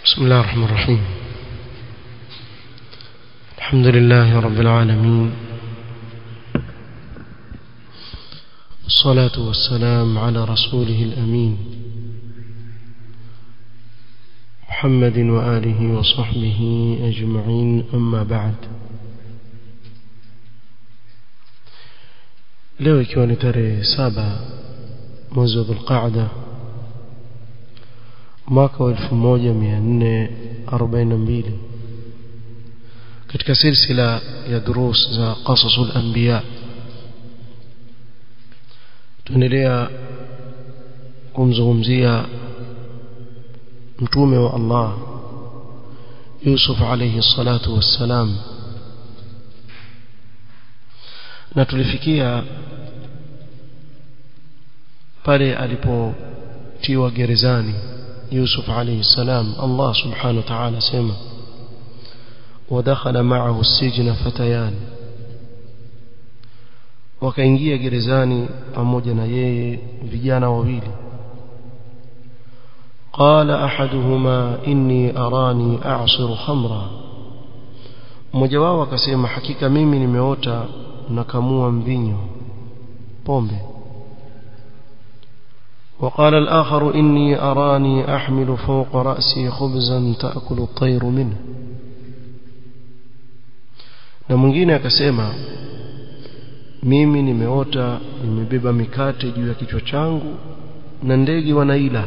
بسم الله الرحمن الرحيم الحمد لله رب العالمين والصلاة والسلام على رسوله الأمين محمد وآله وصحبه أجمعين أما بعد leo ikiwa ni tarehe saba mwezi wa dhulqaada mwaka wa 1442 katika silsila ya durus za qasasul anbiya tuendelea kumzungumzia mtume wa Allah Yusuf alayhi salatu wassalam na tulifikia pale alipotiwa gerezani Yusuf alayhi salam Allah subhanahu wa ta'ala sema ودخل معه السجن فتيان wakaingia gerezani pamoja na yeye vijana wawili قال احدهما اني اراني اعصر خمرا mmoja wao akasema hakika mimi nimeota nakamua mvinyo pombe وقال الآخر إني أراني أحمل فوق رأسي خبزا تأكل الطير منه na mwingine akasema mimi nimeota nimebeba mikate juu ya kichwa changu na ndege wanaila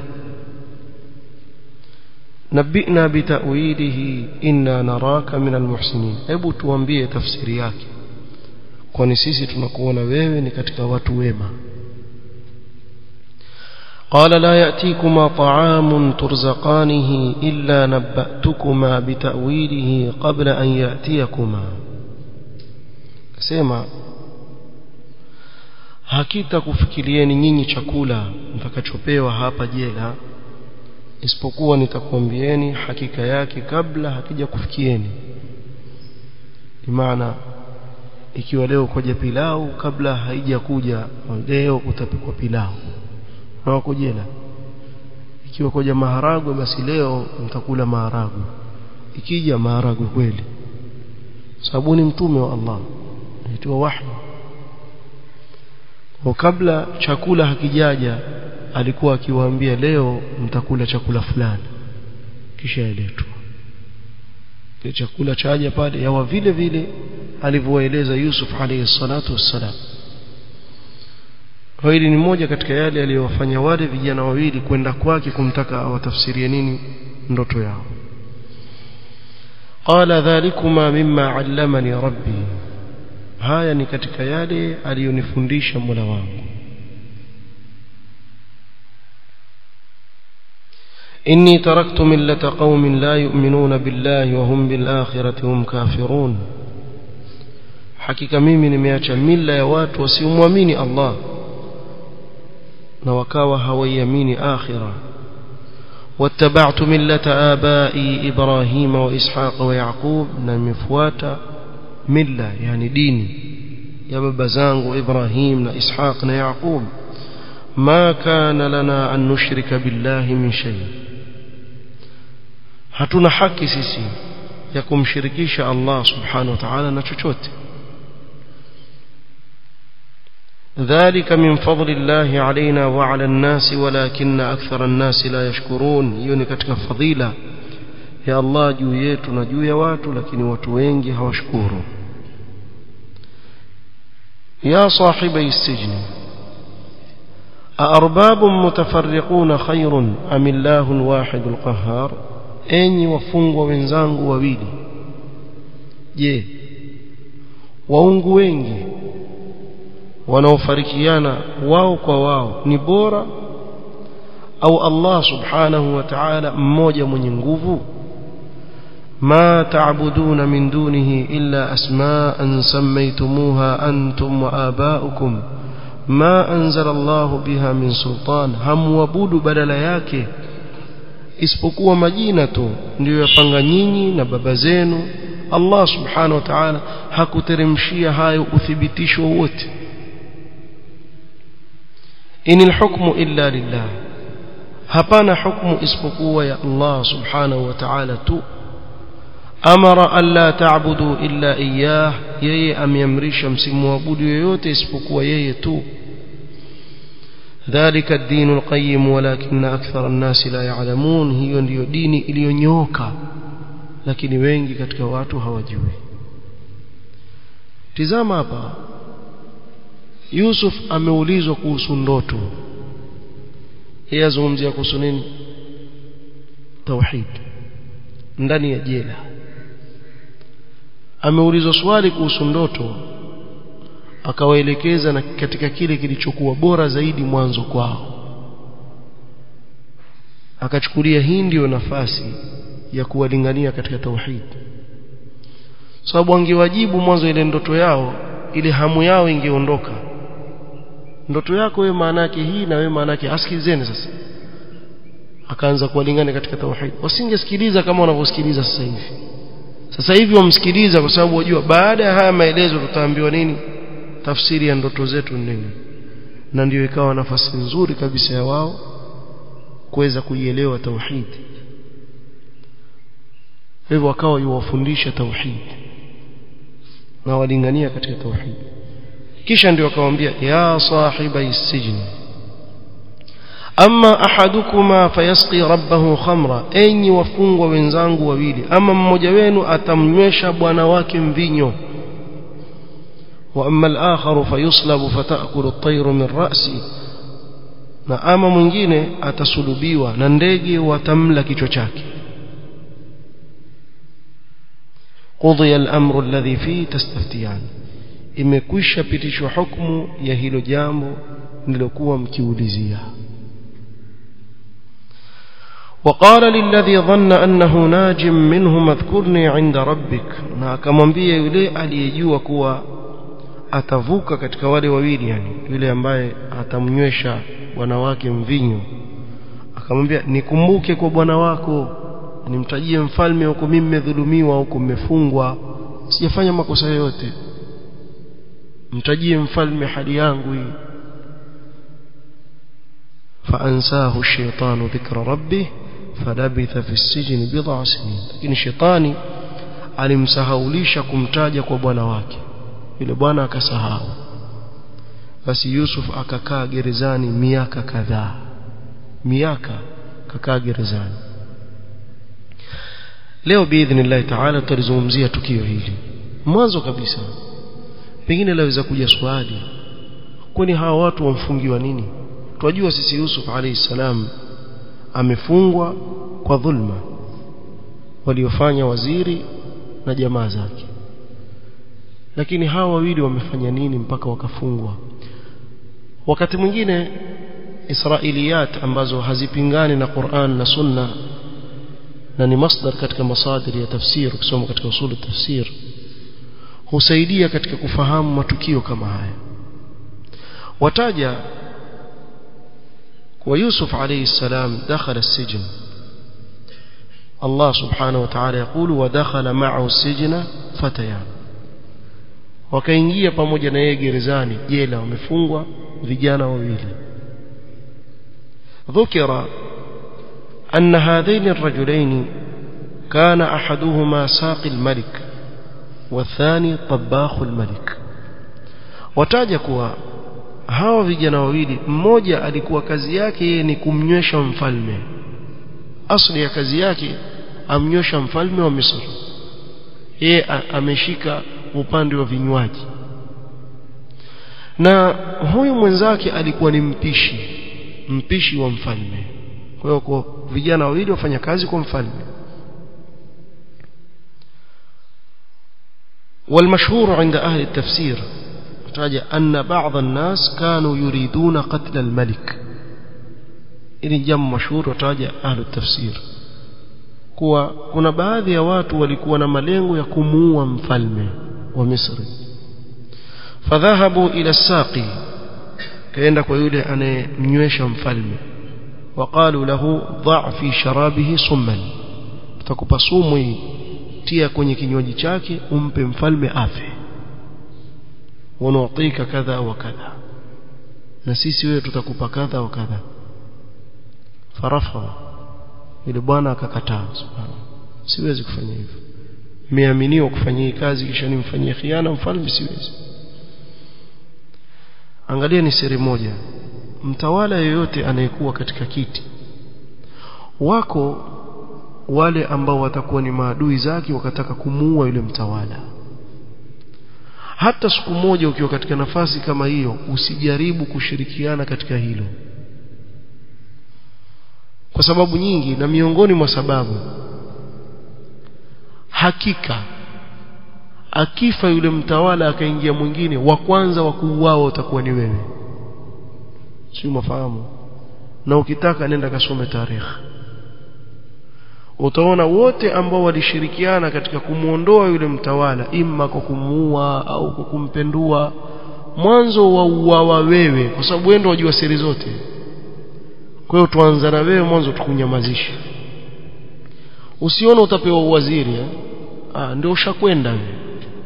nabina bitawilihi inna naraka min almuhsinin hebu tuambie tafsiri yake kwani sisi tunakuona wewe ni katika watu wema قال لا يأتيكما طعام ترزقانه إلا نبأتكما بتأويله قبل أن يأتيكما سيما hakita kufikirieni nyinyi chakula mtakachopewa hapa jela isipokuwa nitakwambieni hakika yake kabla hakija kufikieni maana ikiwa leo koja pilau kabla haijakuja leo utapikwa pilau na wako jela ikiwa koja maharagwe basi leo mtakula maharagwe ikija maharagwe kweli sababu ni mtume wa Allah anaitwa wahi kwa kabla chakula hakijaja alikuwa akiwaambia leo mtakula chakula fulani kisha iletwa kile chakula chaja pale yawa vile vile alivyoeleza Yusuf alayhi salatu wassalam hili ni moja katika yale aliyowafanya wale vijana wawili kwenda kwake kumtaka awatafsirie nini ndoto yao qala dhalikuma mimma allamani rabbi haya ni katika yale aliyonifundisha Mola wangu inni taraktu millata qaumin la yu'minuna billahi wa hum bil akhirati hum kafirun hakika mimi nimeacha mila ya watu wasiomwamini Allah na wakawa hawaiamini akhira واتبعت ملة آبائي إبراهيم وإسحاق ويعقوب نمفواتا ملة يعني ديني يا بابا زانغ إبراهيم وإسحاق ويعقوب ما كان لنا أن نشرك بالله من شيء hatuna haki sisi ya kumshirikisha Allah subhanahu wa ta'ala na chochote ذلك من فضل الله علينا وعلى الناس ولكن أكثر الناس لا يشكرون يوني katika fadhila ya Allah juu yetu na juu ya watu lakini watu wengi hawashukuru يا صاحبي السجن أأرباب متفرقون خير أم الله الواحد القهار enyi wafungwa wenzangu wawili je waungu wengi wanaofarikiana wao kwa wao ni bora au Allah subhanahu wa ta'ala mmoja mwenye nguvu ما تعبدون من دونه إلا أسماء سميتموها أنتم وآباؤكم ما أنزل الله بها من سلطان هم وبود بدل yake isipokuwa majina tu ndio yapanga nyinyi na baba zenu Allah subhanahu wa ta'ala hakuteremshia hayo uthibitisho wote inil hukmu illa lillah hapana hukumu isipokuwa ya Allah subhanahu wa ta'ala tu amara alla ta'budu illa iyyah yeye ameamrisha msimwabudu yoyote isipokuwa yeye tu ذلك الدين القيم ولكن أكثر الناس لا يعلمون hiyo ndiyo dini iliyonyooka lakini wengi katika watu hawajui tizama hapa Yusuf ameulizwa kuhusu ndoto yeye azungumzia kuhusu nini tauhid ndani ya jela ameulizwa swali kuhusu ndoto akawaelekeza na katika kile kilichokuwa bora zaidi mwanzo kwao akachukulia hii ndiyo nafasi ya kuwalingania katika tauhid sababu angewajibu mwanzo ile ndoto yao ile hamu yao ingeondoka ndoto yako wewe maana yake hii na wewe maana yake asikilizeni sasa akaanza kuwalingana katika tauhid wasingesikiliza kama wanavyosikiliza sasa hivi sasa hivi wamsikiliza kwa sababu wajua baada ya haya maelezo tutaambiwa nini tafsiri ya ndoto zetu nini na ndiyo ikawa nafasi nzuri kabisa ya wao kuweza kuielewa tauhid hivyo wakawa yuwafundisha tauhid na walingania katika tauhid kisha ndio akamwambia ya sahiba sijni ama ahadukuma fayasqi rabbahu khamra enyi wafungwa wenzangu wawili ama mmoja wenu atamnywesha bwana wake mvinyo wa amma al-akhar fayuslabu fatakulu at-tayru min ra'si na ama mwingine atasulubiwa na ndege watamla kichwa chake قضي الأمر الذي فيه تستفتيان imekwisha pitishwa hukumu ya hilo jambo nilokuwa mkiulizia وقال للذي ظن أنه ناج منه اذكرني عند ربك na akamwambia yule aliyejua kuwa atavuka katika wale wawili yani yule ambaye atamnywesha bwana wake mvinyo akamwambia nikumbuke kwa bwana wako nimtajie mfalme huko mimi nimedhulumiwa huko mmefungwa sijafanya makosa yoyote mtajie mfalme hali yangu hii فأنساه الشيطان ذكر ربه فلبث في السجن بضع سنين lakini shetani alimsahaulisha kumtaja kwa bwana wake yule bwana akasahau basi Yusuf akakaa gerezani miaka kadhaa miaka kakaa gerezani leo biidhnillah taala tutalizungumzia tukio hili mwanzo kabisa pengine laweza kuja swali kwani hawa watu wamfungiwa nini twajua sisi Yusuf alayhi salam amefungwa kwa dhulma waliofanya waziri na jamaa zake lakini hawa wawili wamefanya nini mpaka wakafungwa wakati mwingine israiliyat ambazo hazipingani na Qur'an na Sunna na ni masdar katika masadiri ya tafsir ukisoma katika usulu tafsir husaidia katika kufahamu matukio kama haya wataja ويوسف عليه السلام دخل السجن الله سبحانه وتعالى يقول ودخل معه السجن فتيان wakaingia pamoja na yeye gerezani jela wamefungwa vijana wawili ذكر أن هذين الرجلين كان أحدهما ساقي الملك والثاني طباخ الملك wataja kuwa hawa vijana wawili mmoja alikuwa kazi yake yeye ni kumnywesha mfalme asli ya kazi yake amnywesha mfalme wa Misri yeye ameshika upande wa vinywaji na huyu mwenzake alikuwa ni mpishi mpishi wa mfalme kwa hiyo kwa vijana wawili wafanya kazi kwa mfalme والمشهور عند أهل التفسير تراجع أن بعض الناس كانوا يريدون قتل الملك إن جم مشهور وتراجع أهل التفسير kuwa kuna baadhi ya watu walikuwa na malengo ya kumuua mfalme wa Misri fadhahabu ila saqi kaenda kwa yule anayemnywesha mfalme waqalu lahu dha fi sharabihi summan tutakupa sumu hii tia kwenye kinywaji chake umpe mfalme afe wanutika kadha wa kadha na sisi wewe tutakupa kadha wa kadha farafadha yule bwana akakataa subhanahu siwezi kufanya hivyo nimeaminiwa kufanya hii kazi kisha nimfanyie khiana mfalme siwezi angalia ni siri moja mtawala yoyote anayekuwa katika kiti wako wale ambao watakuwa ni maadui zake wakataka kumuua yule mtawala hata siku moja ukiwa katika nafasi kama hiyo usijaribu kushirikiana katika hilo kwa sababu nyingi na miongoni mwa sababu hakika akifa yule mtawala akaingia mwingine wa kwanza wa kuuawa utakuwa ni wewe si mafahamu na ukitaka nenda kasome tarehe utaona wote ambao walishirikiana katika kumuondoa yule mtawala imma kwa kumuua au kwa kumpendua mwanzo wa uawa wewe kwa sababu wewe ndio wajua siri zote kwa hiyo tuanza na wewe mwanzo tukunyamazishe usione utapewa uwaziri eh? ah ndio ushakwenda wewe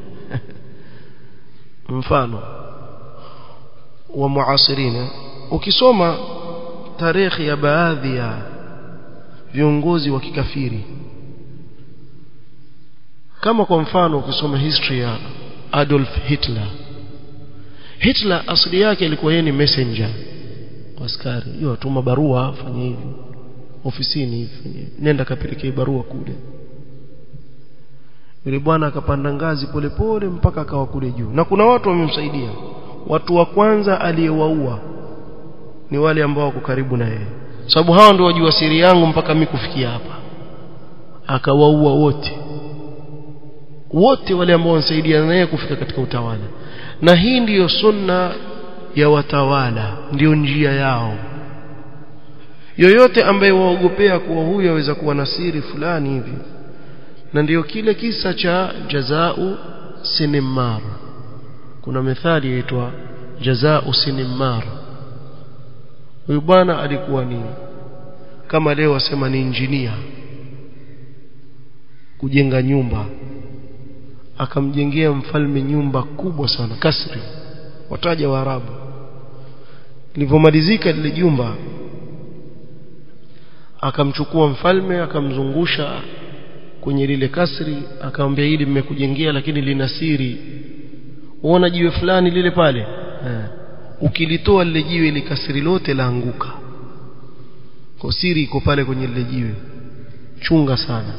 mfano wa muasirina ukisoma tarehe ya baadhi ya viongozi wa kikafiri kama kwa mfano ukisoma history ya Adolf Hitler Hitler asili yake ilikuwa yeye ni messenger askari hiyo atuma barua fanye hivi ofisini hivi nenda kapelekee barua kule yule bwana akapanda ngazi polepole pole, mpaka akawa kule juu na kuna watu wamemsaidia watu wa kwanza aliyewaua ni wale ambao wako karibu na yeye sababu hao ndio wajua siri yangu mpaka mimi kufikia hapa akawaua wote wote wale ambao wanasaidia naye kufika katika utawala na hii ndiyo sunna ya watawala ndiyo njia yao yoyote ambaye waogopea kuwa huyu aweza kuwa na siri fulani hivi na ndiyo kile kisa cha jazau sinimar kuna methali yaitwa jazau sinimar huyu bwana alikuwa ni kama leo wasema ni injinia kujenga nyumba akamjengea mfalme nyumba kubwa sana kasri wataja waarabu lilivyomalizika lile jumba akamchukua mfalme akamzungusha kwenye lile kasri akamwambia hili mmekujengea lakini lina siri uona jiwe fulani lile pale eh. ukilitoa lile jiwe ile kasri lote laanguka kwa siri iko pale kwenye lile jiwe chunga sana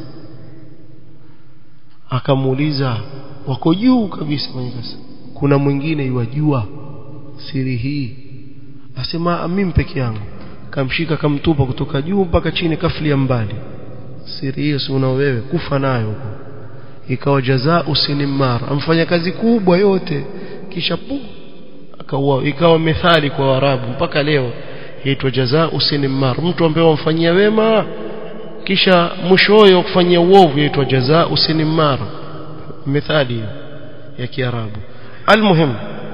akamuuliza wako juu kabisa kwenye kasri kuna mwingine yuwajua siri hii asema mimi peke yangu kamshika kamtupa kutoka juu mpaka chini kaflia mbali siri hiyo si una wewe kufa nayo huko ikawa jazaa usinimar amfanya kazi kubwa yote kisha pu akaua ikawa methali kwa warabu mpaka leo yaitwa jazaa usinimar mtu ambaye wamfanyia wema kisha mwishowe wa kufanyia uovu yaitwa jazaa usinimar methali ya kiarabu almuhim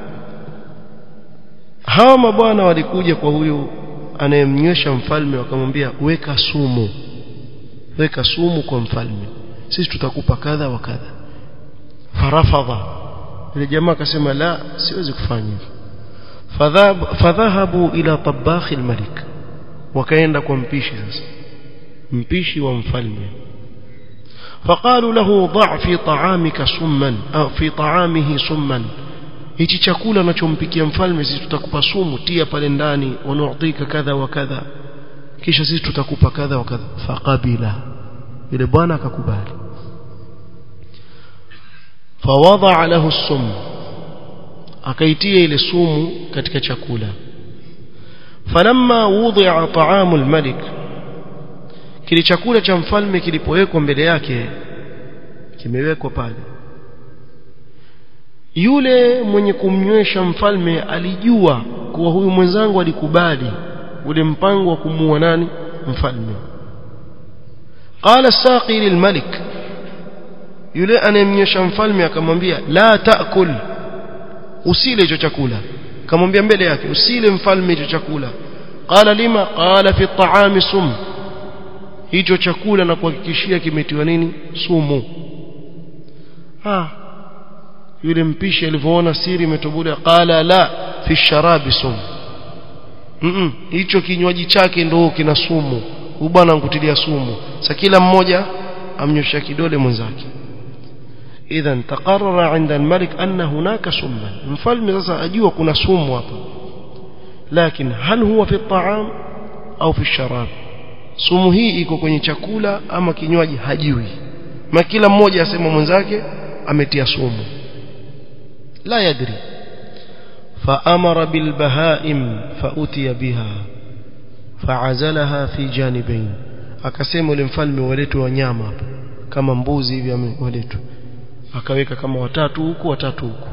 hawa mabwana walikuja kwa huyu anayemnywesha mfalme wakamwambia weka sumu weka sumu kwa mfalme sisi tutakupa kadha wa kadha farafadha ile jamaa akasema la siwezi kufanya hivyo fadhahabu ila tabakhi almalik wakaenda kwa mpishi sasa mpishi wa mfalme فقالوا له ضع في طعامك سما أو في طعامه سما hichi chakula anachompikia mfalme sisi tutakupa sumu tia pale ndani wanu'tika kadha wa kadha kisha sisi tutakupa kadha wa kadha faqabila yule bwana akakubali fawadha lahu sum akaitia ile sumu katika chakula falamma wudi'a ta'amu al-malik kile chakula cha mfalme kilipowekwa mbele yake kimewekwa pale yule mwenye kumnywesha mfalme alijua kuwa huyu mwenzangu alikubali ule mpango wa kumuua nani mfalme qala saqi lilmalik yule anayemnywesha mfalme akamwambia la taakul usile hicho chakula akamwambia mbele yake usile mfalme hicho chakula qala lima qala fi at-ta'ami sum hicho chakula na kuhakikishia kimetiwa nini sumu ah yule mpishi alivyoona siri imetobolewa qala la fi sharabi sum mm hicho kinywaji chake ndo kina sumu huyu bwana ankutilia sumu sasa kila mmoja amnyoshia kidole mwenzake idhan taqarrara 'inda al-malik anna hunaka summan mfalme sasa ajua kuna sumu hapa lakini hal huwa fi at-ta'am au fi ash-sharab sumu hii iko kwenye chakula ama kinywaji hajui ma kila mmoja asema mwenzake ametia sumu la yadri فأمر بالبهائم فأتي بها فعزلها في جانبين akasema yule mfalme waletwe wanyama hapa kama mbuzi hivi waletwe akaweka kama watatu huku watatu huku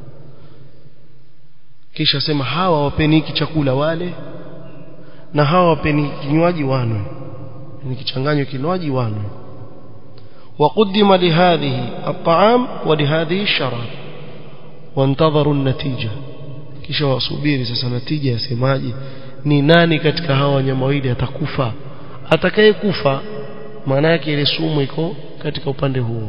kisha sema hawa wapeni hiki chakula wale na hawa wapeni kinywaji wanwe ni kichanganywa kinywaji wanwe وقدم لهذه الطعام ولهذه الشراب وانتظروا النتيجه kisha wasubiri sasa natija yasemaje ni nani katika hawa wanyama wawili atakufa atakayekufa maana yake ile sumu iko katika upande huo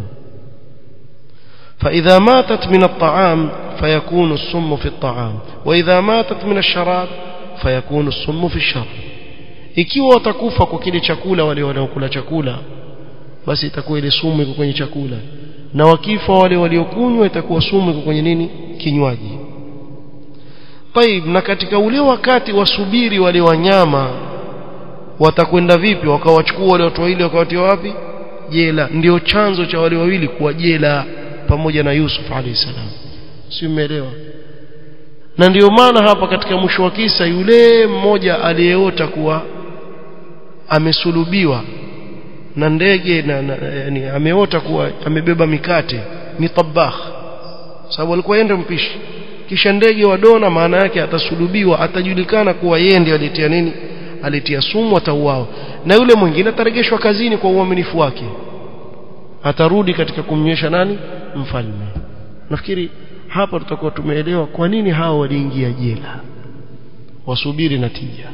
فإذا ماتت من الطعام فيكون السم في الطعام وإذا ماتت من الشراب فيكون السم في الشراب ikiwa watakufa kwa kile chakula wale wanaokula chakula basi itakuwa ile sumu iko kwenye chakula na wakifa wale waliokunywa itakuwa sumu iko kwenye nini kinywaji طيب na katika ule wakati wasubiri wale wanyama watakwenda vipi wakawachukua wale watu wawili wakawatia wapi jela ndio chanzo cha wale wawili kuwa jela pamoja na Yusuf alayhi salam si umeelewa na ndio maana hapa katika mwisho wa kisa yule mmoja aliyeota kuwa amesulubiwa na ndege na, na yani ameota kuwa amebeba mikate ni tabakh sababu alikuwa yende mpishi kisha ndege wa dona maana yake atasulubiwa atajulikana kuwa yeye ndiye alitia nini alitia sumu atauawa na yule mwingine ataregeshwa kazini kwa uaminifu wake atarudi katika kumnywesha nani mfalme nafikiri hapa tutakuwa tumeelewa kwa nini hao waliingia jela wasubiri natija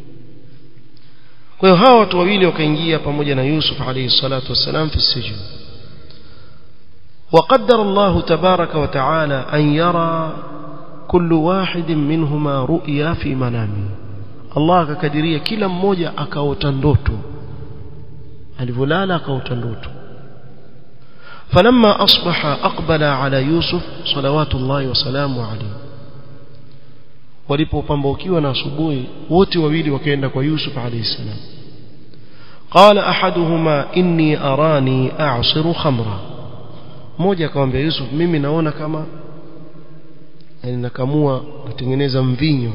kwa hiyo hawa watu wawili wakaingia pamoja na Yusuf alayhi salatu wassalam fi sijin وقدر الله تبارك وتعالى أن يرى كل واحد منهما رؤيا في منامه الله akakadiria kila mmoja akaota ndoto alivyolala akaota ndoto فلما أصبح أقبل على يوسف صلوات الله وسلامه عليه walipopambaukiwa na asubuhi wote wawili wakaenda kwa Yusuf alayhi salam قال احدهما inni arani a'siru khamra mmoja akamwambia Yusuf mimi naona kama yani nakamua natengeneza mvinyo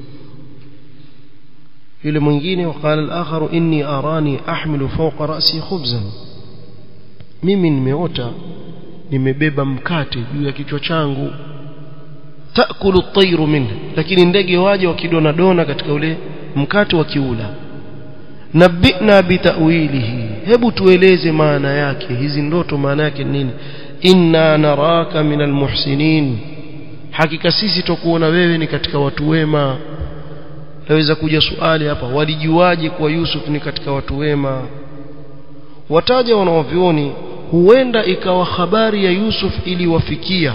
yule mwingine wakala al-akharu inni arani ahmilu fawqa ra'si khubzan mimi nimeota nimebeba mkate juu ya kichwa changu taakulu at-tayru minhu lakini ndege waje wakidona dona katika ule mkate wa kiula nabina bitawilihi hebu tueleze maana yake hizi ndoto maana yake nini inna naraka minal muhsinin hakika sisi tukuona wewe ni katika watu wema naweza kuja swali hapa walijuaje kwa Yusuf ni katika watu wema wataja wanaovioni huenda ikawa habari ya Yusuf iliwafikia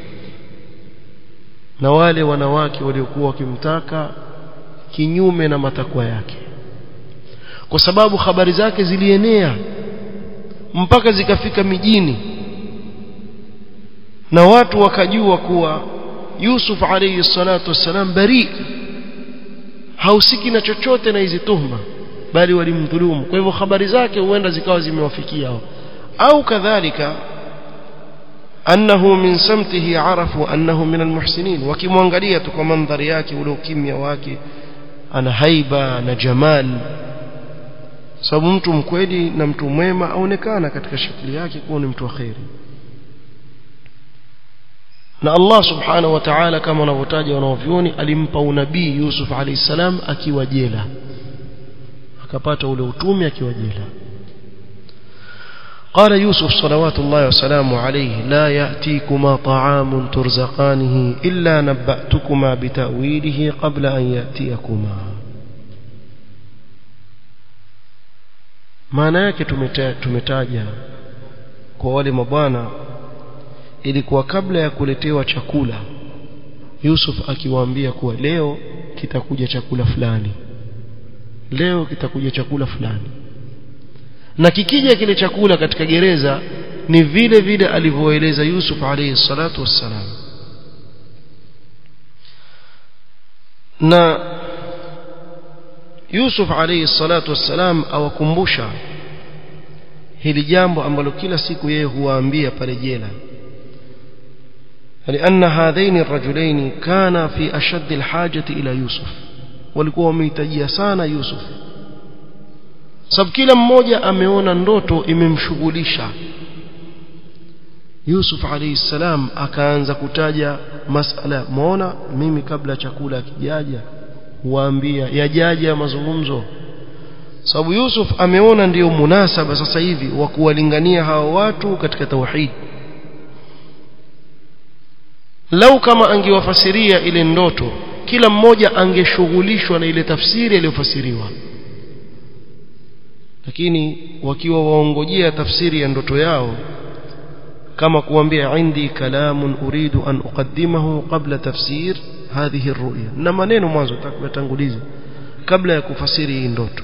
na wale wanawake waliokuwa wakimtaka kinyume na matakwa yake kwa sababu habari zake zilienea mpaka zikafika mijini na watu wakajua kuwa Yusuf alayhi salatu wassalam bari hausiki na chochote na hizi tuhma bali walimdhulumu kwa hivyo habari zake huenda zikawa zimewafikia hao au kadhalika annahu min samtihi arafu annahu min almuhsinin wakimwangalia tu kwa mandhari yake ule ukimya wake ana haiba na jamal sababu mtu mkweli na mtu mwema aonekana katika shakli yake kuwa ni mtu wa khairi na Allah subhanahu wa ta'ala kama wanavyotaja wanaovyoni alimpa unabii Yusuf alayhi salam akiwa jela akapata ule utume akiwa jela قال يوسف صلوات الله وسلامه عليه لا يأتيكما طعام ترزقانه إلا نبأتكما بتأويله قبل أن يأتيكما maana yake tumetaja kwa wale mabwana ilikuwa kabla ya kuletewa chakula Yusuf akiwaambia kuwa leo kitakuja chakula fulani leo kitakuja chakula fulani na kikija kile chakula katika gereza ni vile vile alivyoeleza Yusuf alayhi salatu wassalam na Yusuf alayhi salatu wassalam awakumbusha hili jambo ambalo kila siku yeye huwaambia pale jela لأن هذين الرجلين كانا في أشد الحاجة إلى يوسف walikuwa wamehitajia sana Yusuf sababu kila mmoja ameona ndoto imemshughulisha Yusuf alayhi salam akaanza kutaja masala muona mimi kabla chakula kijaja huambia yajaja ya mazungumzo sababu Yusuf ameona ndiyo munasaba sasa hivi wa kuwalingania hawa watu katika tauhid lau kama angewafasiria ile ndoto kila mmoja angeshughulishwa na ile tafsiri iliyofasiriwa lakini wakiwa waongojea tafsiri ya ndoto yao kama kuambia indi kalamun uridu an uqaddimahu qabla tafsir hadhihi ruya na maneno mwanzo takutanguliza kabla ya kufasiri hii ndoto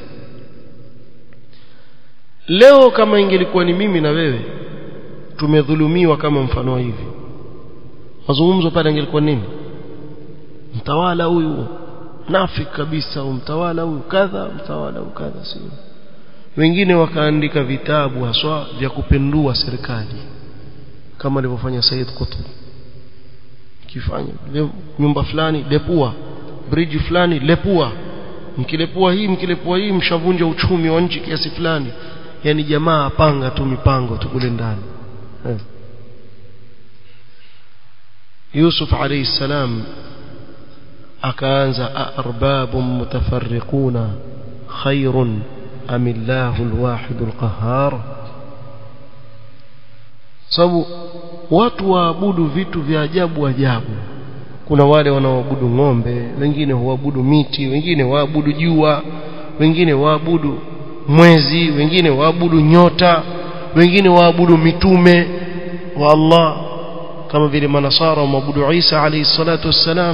leo kama ingelikuwa ni mimi na wewe tumedhulumiwa kama mfano hivi mazungumzo pale ingelikuwa nini mtawala huyu nafik kabisa mtawala huyu kadha mtawala huyu kadha sio wengine wakaandika vitabu haswa vya kupendua serikali kama alivyofanya Said Qutb kifanya nyumba fulani lepua bridge fulani lepua mkilepua hii mkilepua hii mshavunja uchumi wa nchi kiasi fulani yani jamaa apanga tu mipango tu kule ndani eh. Yusuf alayhi salam akaanza arbabun mutafarriquna khairun am illahu alwahid alqahhar sababu watu waabudu vitu vya ajabu ajabu kuna wale wanaoabudu ng'ombe wengine huabudu miti wengine waabudu jua wengine waabudu mwezi wengine waabudu nyota wengine waabudu mitume wa Allah kama vile manasara waabudu Isa alayhi salatu wassalam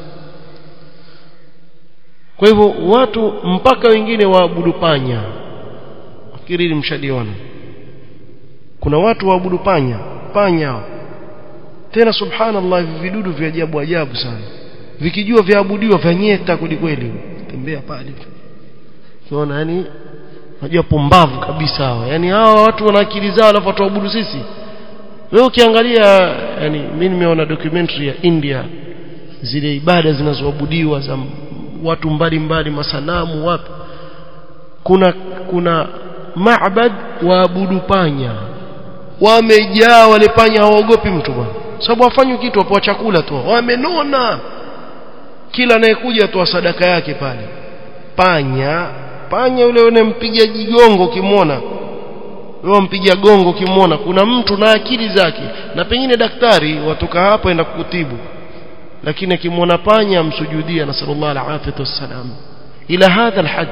kwa hivyo watu mpaka wengine waabudu panya fikiri mshaliona kuna watu waabudu panya panya tena subhanallah hivi vidudu vya ajabu ajabu sana vikijua vyaabudiwa vyanyeta kweli tembea pale unaona yani unajua pumbavu kabisa hawa yani hawa watu wana akili zao alafu watuabudu sisi wewe ukiangalia yani mimi nimeona documentary ya India zile ibada zinazoabudiwa za watu mbalimbali masanamu wapi kuna kuna maabad waabudu panya wamejaa wale panya hawaogopi mtu bwana sababu wafanywi kitu wapo chakula tu wamenona kila anayekuja atoa sadaka yake pale panya panya yule unempiga jigongo ukimwona wewe mpiga gongo ukimwona kuna mtu na akili zake na pengine daktari watoka hapo enda kukutibu lakini akimwona panya amsujudia nasallallahu alaihi wasallam ila hadha alhad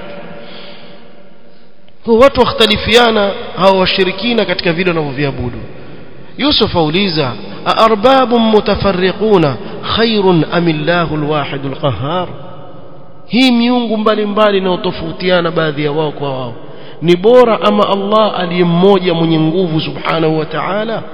kwa watu wakhtalifiana hao washirikina katika vile wanavyoviabudu Yusuf auliza aarbabun mutafarriquna khairun am illahu alwahid alqahhar hii miungu mbalimbali inayotofautiana baadhi ya wao kwa wao ni bora ama Allah aliye mmoja mwenye nguvu subhanahu wa ta'ala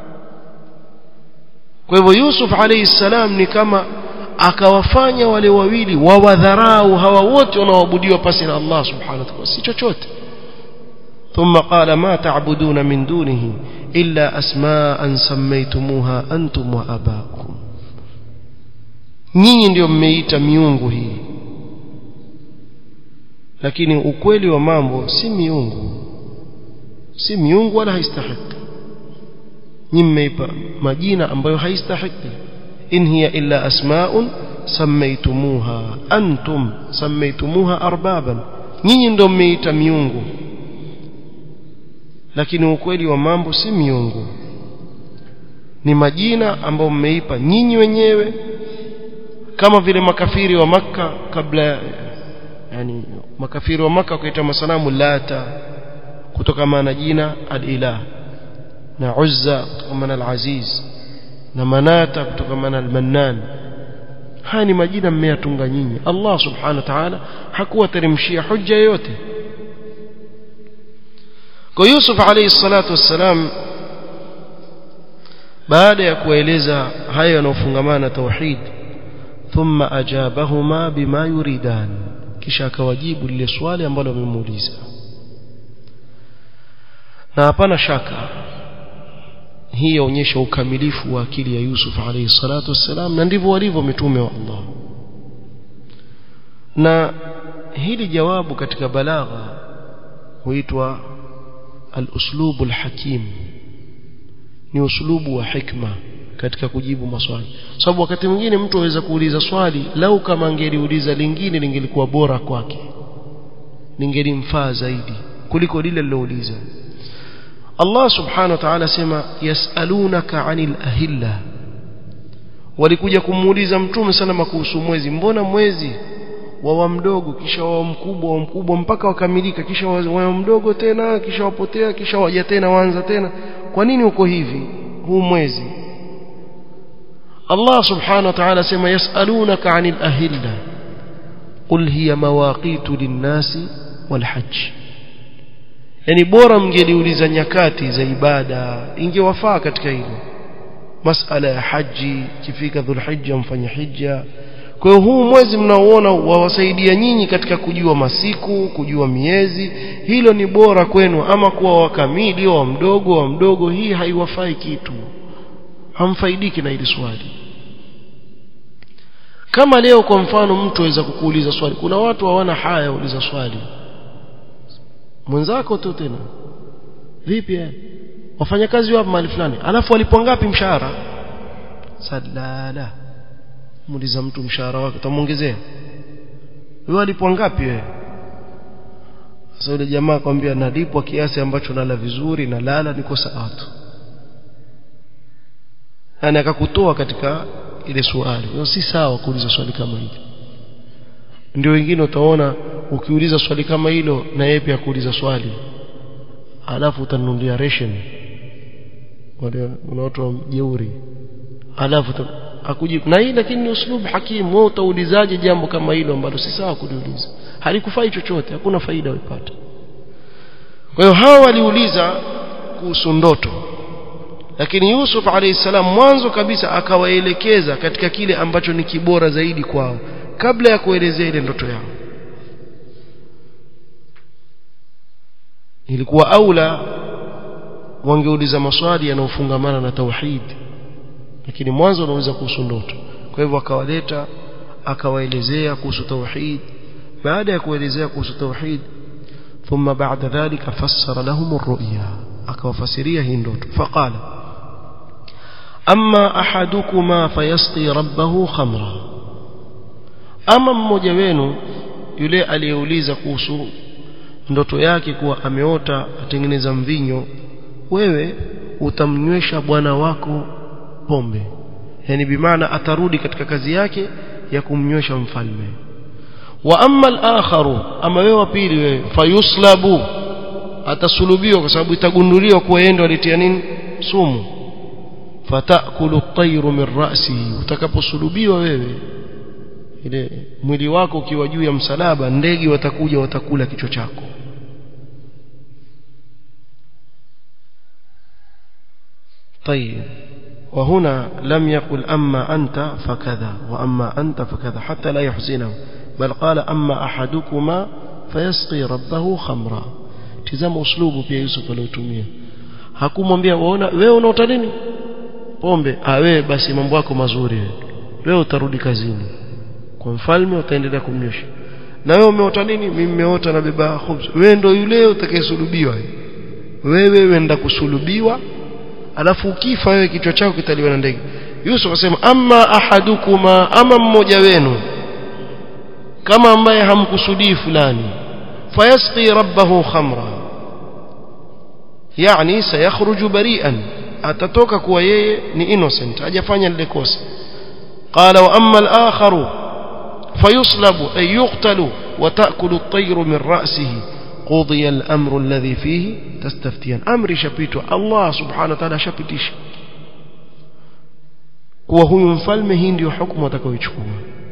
kwa hivyo Yusuf alayhi salam ni kama akawafanya wale wawili wawadharau hawa wote wanaoabudiwa pasi na Allah subhanahu wa ta'ala si chochote ثم قال ما تعبدون من دونه إلا أسماء سميتموها أنتم وأباؤكم nyinyi ndio mmeita miungu hii lakini ukweli wa mambo si miungu si miungu wala haistahiki nyinyi mmeipa majina ambayo haistahiki in hiya illa asma'un sammaytumuha antum sammaytumuha arbaban nyinyi ndio mmeita miungu lakini ukweli wa mambo si miungu ni majina ambayo mmeipa nyinyi wenyewe kama vile makafiri wa maka kabla yani makafiri wa maka kuita masanamu lata kutokana na jina al-ilah na uzza kutokana na al-aziz na manata kutokana na al-mannan haya ni majina mmeyatunga nyinyi Allah subhanahu wa ta'ala hakuwateremshia hujja yoyote kwa Yusuf alayhi salatu wassalam baada ya kueleza hayo yanayofungamana na tauhid thumma ajabahuma bima yuridan kisha akawajibu lile swali ambalo wamemuuliza na hapana shaka hii yaonyesha ukamilifu wa akili ya Yusuf alayhi salatu wassalam na ndivyo walivyo mitume wa Allah na hili jawabu katika balagha huitwa al-uslubu al-hakim ni uslubu wa hikma katika kujibu maswali sababu wakati mwingine mtu aweza kuuliza swali lau kama angeliuliza lingine lingelikuwa bora kwake lingelimfaa zaidi kuliko lile lilouliza Allah subhanahu wa ta'ala sema yasalunaka anil ahilla walikuja kumuuliza mtume sana kuhusu mwezi mbona mwezi wawa mdogo kisha wawa mkubwa wa mkubwa mpaka wakamilika kisha wawa mdogo tena kisha wapotea kisha waja tena waanza tena kwa nini uko hivi huu mwezi Allah subhanahu wa ta'ala sema yasalunaka anil ahilla qul hiya mawaqitu linnasi walhajj yani bora mngeliuliza nyakati za ibada ingewafaa katika hilo masala ya haji kifika dhulhijja mfanye hija kwa hiyo huu mwezi mnaoona wawasaidia nyinyi katika kujua masiku kujua miezi hilo ni bora kwenu ama kuwa wakamili wa mdogo wa mdogo hii haiwafai kitu hamfaidiki na hili swali kama leo kwa mfano mtu aweza kukuuliza swali kuna watu hawana haya uliza swali mwenzako tu tena vipi wafanya kazi wapi mahali fulani alafu walipwa ngapi mshahara sadala muuliza mtu mshahara wake utamuongezea wewe alipwa ngapi wewe sasa yule jamaa akwambia nalipwa kiasi ambacho nala vizuri na lala niko sawa tu yani akakutoa katika ile swali hiyo si sawa kuuliza swali kama hili ndio wengine utaona ukiuliza swali kama hilo na yeye pia kuuliza swali alafu utanunulia ration wale watu jeuri alafu akujibu na hii lakini ni uslubu hakimu wewe utaulizaje jambo kama hilo ambalo si sawa kuliuliza halikufai chochote hakuna faida uipata kwa hiyo hawa waliuliza kuhusu ndoto lakini Yusuf alayhi salam mwanzo kabisa akawaelekeza katika kile ambacho ni kibora zaidi kwao kabla ya kuelezea ile ndoto yao ilikuwa aula wangeuliza maswali yanayofungamana na tauhid lakini mwanzo wanauliza kuhusu ndoto kwa hivyo akawaleta akawaelezea kuhusu tauhid baada ya kuelezea kuhusu tauhid ثم بعد ذلك فسر لهم الرؤيا akawafasiria hii ndoto faqala amma ahadukum fayasqi rabbahu khamra ama mmoja wenu yule aliyeuliza kuhusu ndoto yake kuwa ameota atengeneza mvinyo wewe utamnywesha bwana wako pombe yani bimaana atarudi katika kazi yake ya kumnywesha mfalme wa amma al-akharu ama wewe wa pili wewe fayuslabu atasulubiwa kwa sababu itagunduliwa kuwa yeye ndo alitia nini sumu fatakulu at-tayru min ra'sihi utakaposulubiwa wewe ile mwili wako ukiwa juu ya msalaba ndege watakuja watakula kichwa chako طيب وهنا لم يقل أما أنت فكذا وأما أنت فكذا حتى لا يحزنه بل قال أما أحدكما فيسقي ربه خمرا tizama uslubu pia Yusuf aliotumia hakumwambia waona wewe unaota nini pombe ah wewe basi mambo yako mazuri wewe utarudi kazini kwa mfalme utaendelea kumnyosha na wewe umeota nini mimi nimeota na beba khubz wewe ndo yule utakayesulubiwa wewe wenda kusulubiwa alafu ukifa wewe kichwa chako kitaliwa na ndege Yusuf akasema amma ahadukuma ama mmoja wenu kama ambaye hamkusudii fulani fayasqi rabbahu khamra yani sayakhruju bari'an atatoka kuwa yeye ni innocent hajafanya lile kosa qala wa amma al-akharu fayuslabu ay yuqtalu wa ta'kulu at-tayru min ra'sihi قضي الأمر الذي فيه تستفتيان أمر شبيته الله سبحانه وتعالى شبتش kuwa huyu mfalme hii ndio hukumu atakayoichukua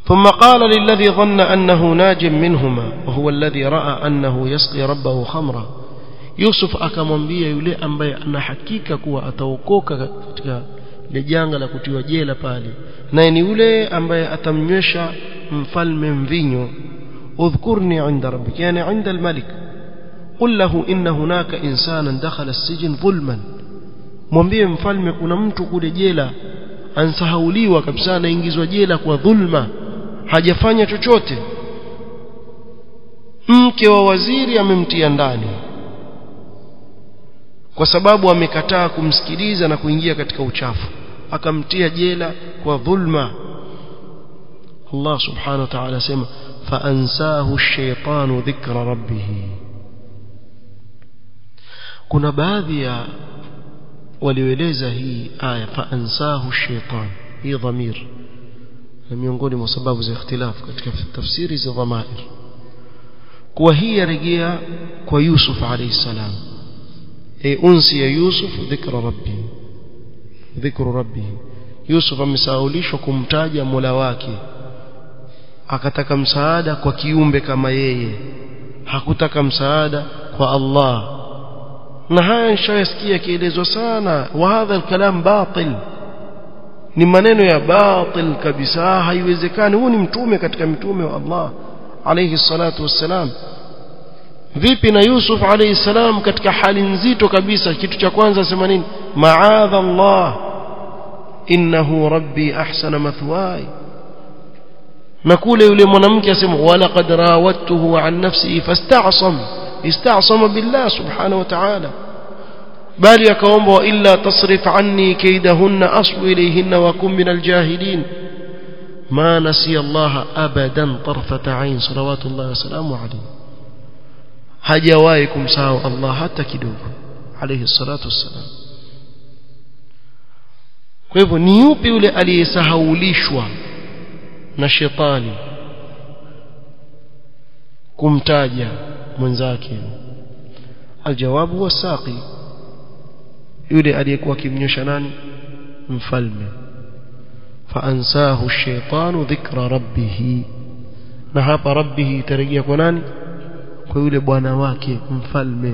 ثم قال للذي ظن أنه ناج منهما وهو الذي رأى أنه يسقي ربه خمرا يوسف akamwambia yule ambaye ana hakika kuwa ataokoka katika ile janga la kutiwa jela pale naye ni yule ambaye atamnywesha mfalme mvinyo udhkurni inda rabbik yani inda almalik قل له إن هناك إنسانا دخل السجن ظلما mwambie mfalme kuna mtu kule jela ansahauliwa kabisa anaingizwa jela kwa dhulma hajafanya chochote mke wa waziri amemtia ndani kwa sababu amekataa kumsikiliza na kuingia katika uchafu akamtia jela kwa dhulma Allah subhanahu wa ta'ala asema فأنساه الشيطان ذكر ربه kuna baadhi ya walioeleza hii aya faansahu shaitan hii dhamir na miongoni mwa sababu za ikhtilafu katika tafsiri za dhamair kuwa hii yarejea kwa Yusuf alayhi salam e unsi ya Yusuf dhikra rabbi dhikru rabbi Yusuf amesaulishwa kumtaja Mola wake akataka msaada kwa kiumbe kama yeye hakutaka msaada kwa Allah na haya nishayasikia yakielezwa sana wa hadha alkalam batil ni maneno ya batil kabisa haiwezekani huu ni mtume katika mitume wa Allah alayhi salatu wassalam vipi na Yusuf alayhi salam katika hali nzito kabisa kitu cha kwanza sema nini ma'adha Allah innahu rabbi ahsana mathwaya na kule yule mwanamke asema wala qad rawattuhu an nafsihi fasta'sam استعصم بالله سبحانه وتعالى بل يكوم وإلا تصرف عني كيدهن أصل إليهن وكن من الجاهلين ما نسي الله أبدا طرفة عين صلوات الله وسلامه عليه hajawahi kumsahau Allah hata kidogo alayhi salatu wassalam kwa hivyo ni yupi yule aliyesahaulishwa na shetani kumtaja mwenzake aljawabu wasaqi yule aliyekuwa akimnyosha nani mfalme faansahu ash-shaytanu dhikra rabbih na hapa rabbih itarejea kwa nani kwa yule bwana wake mfalme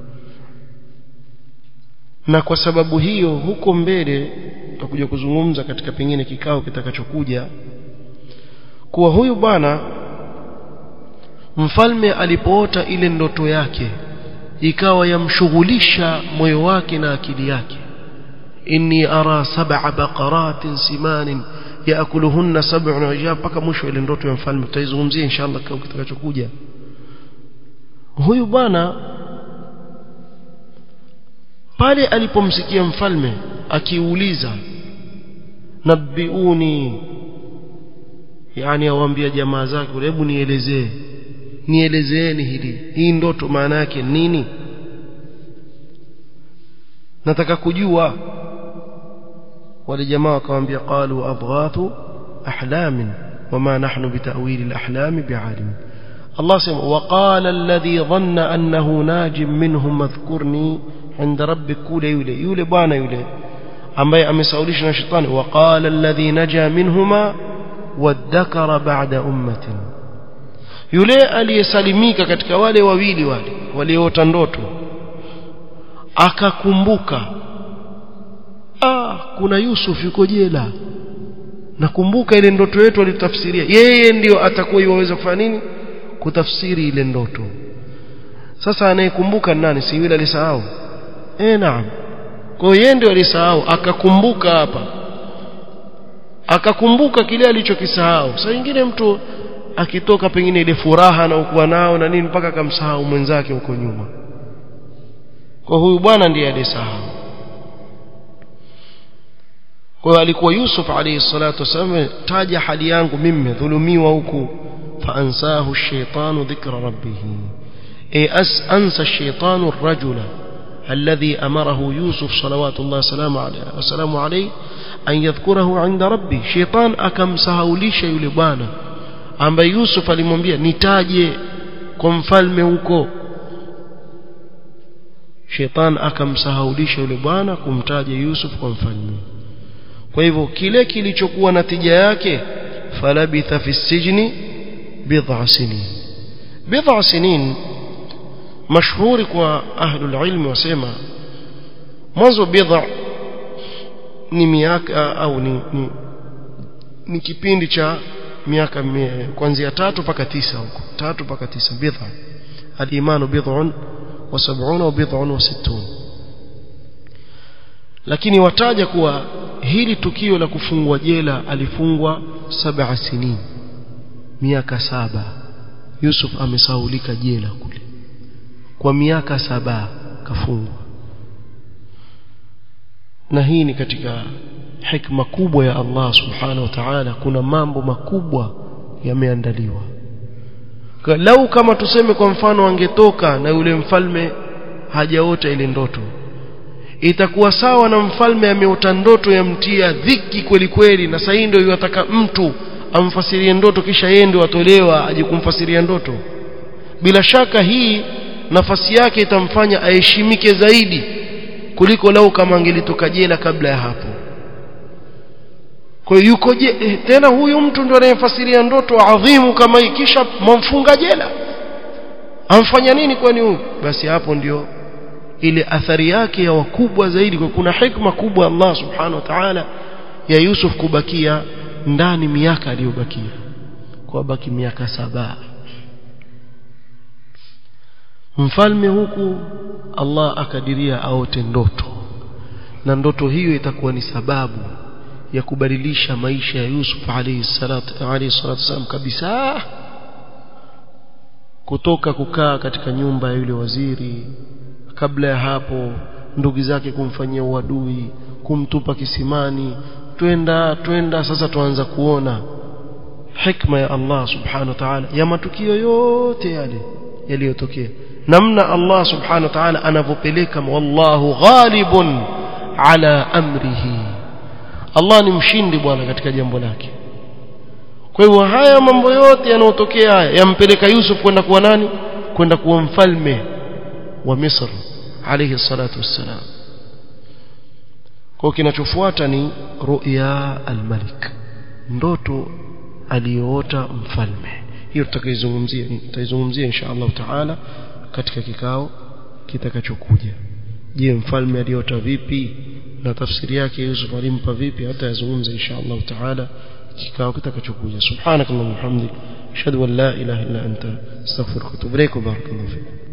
na kwa sababu hiyo huko mbele tutakuja kuzungumza katika pengine kikao kitakachokuja kuwa huyu bwana mfalme alipoota ile ndoto yake ikawa yamshughulisha moyo wake na akili yake inni ara sab'a baqaratin simanin yaakuluhunna sab'un ajab mpaka mwisho ile ndoto ya mfalme tutaizungumzia inshallah kikao kitakachokuja huyu bwana pale alipomsikia mfalme akiuliza nabiuni yani awaambia jamaa zake hebu nielezee nielezeeni hili hii ndoto maana yake nini nataka kujua wale jamaa wakamwambia qalu adghathu ahlamin wama nahnu bitawili alahlam bialim Allah sema waqala alladhi dhanna annahu najim minhum madhkurni inda rabbik kule yule yule bwana yule ambaye amesaulishwa na shetani waqala alladhi naja minhuma wadhakara ba'da ummatin yule aliyesalimika katika wale wawili wale walioota ndoto akakumbuka ah kuna Yusuf yuko jela nakumbuka ile ndoto yetu alitafsiria yeye ndiyo atakuwa iwaweza kufanya nini kutafsiri ile ndoto sasa anayekumbuka nani si yule alisahau eh naam kwa yeye ndio alisahau akakumbuka hapa akakumbuka kile alichokisahau saa nyingine mtu akitoka pengine ile furaha na ukuwa nao na nini mpaka akamsahau mwenzake huko nyuma kwa huyu bwana ndiye alisahau kwa hiyo alikuwa Yusuf alayhi salatu wasallam taja hali yangu mimi dhulumiwa huku فأنساه الشيطان ذكر ربه أي أس أنسى الشيطان الرجل الذي أمره يوسف صلوات الله وسلامه عليه, وسلامه عليه أن يذكره عند ربه شيطان أكم سهوليش يلبانا ambaye Yusuf alimwambia nitaje kwa mfalme huko Sheitan akamsahaulisha yule bwana kumtaja Yusuf kwa mfalme kwa hivyo kile kilichokuwa natija yake فلبث في السجن بضع سنين بضع سنين مشهور kwa ahlul ilm wasema mwanzo bidha ni miaka au ni, ni, ni kipindi cha miaka kuanzia tatu mpaka tisa huko tatu mpaka tisa bidha al-imanu bid'un wa sab'una wa bid'un wa sittun lakini wataja kuwa hili tukio la kufungwa jela alifungwa saba sinin miaka saba Yusuf amesaulika jela kule kwa miaka saba kafungwa na hii ni katika hikma kubwa ya Allah subhanahu wa ta'ala kuna mambo makubwa yameandaliwa lau kama tuseme kwa mfano angetoka na yule mfalme hajaota ile ndoto itakuwa sawa na mfalme ameota ndoto yamtia dhiki kweli kweli na sasa ndio yataka mtu amfasirie ndoto kisha yeye ndio atolewa aje kumfasiria ndoto bila shaka hii nafasi yake itamfanya aheshimike zaidi kuliko lau kama angelitoka jela kabla ya hapo kwa hiyo yuko je tena huyu mtu ndio anayefasiria ndoto adhimu kama hii kisha mwamfunga jela amfanya nini kwani huyu basi hapo ndio ile athari yake ya wakubwa zaidi kwa kuna hikma kubwa Allah subhanahu wa ta'ala ya Yusuf kubakia ndani miaka aliyobakia kwa baki miaka saba mfalme huku Allah akadiria aote ndoto na ndoto hiyo itakuwa ni sababu ya kubadilisha maisha ya Yusuf alayhi salatu alayhi salatu wasallam kabisa kutoka kukaa katika nyumba ya yule waziri kabla ya hapo ndugu zake kumfanyia uadui kumtupa kisimani twenda twenda sasa tuanza kuona hikma ya Allah subhanahu wa ta'ala ya matukio yote yale yaliyotokea namna Allah subhanahu wa ta'ala anavyopeleka wallahu ghalibun ala amrihi Allah ni mshindi bwana katika jambo lake kwa hivyo haya mambo yote yanayotokea haya yampeleka Yusuf kwenda kuwa nani kwenda kuwa mfalme wa Misri alayhi salatu wassalam kwa kinachofuata ni ru'ya al-malik ndoto aliyoota mfalme hiyo tutakaizungumzia tutaizungumzia insha Allah taala katika kikao kitakachokuja je mfalme aliota vipi na tafsiri yake Yusuf alimpa vipi hata yazungumza insha Allah taala kikao kitakachokuja subhanakallahumma hamdik ashhadu an la ilaha illa anta astaghfiruka wa atubu ilaik barakallahu fiik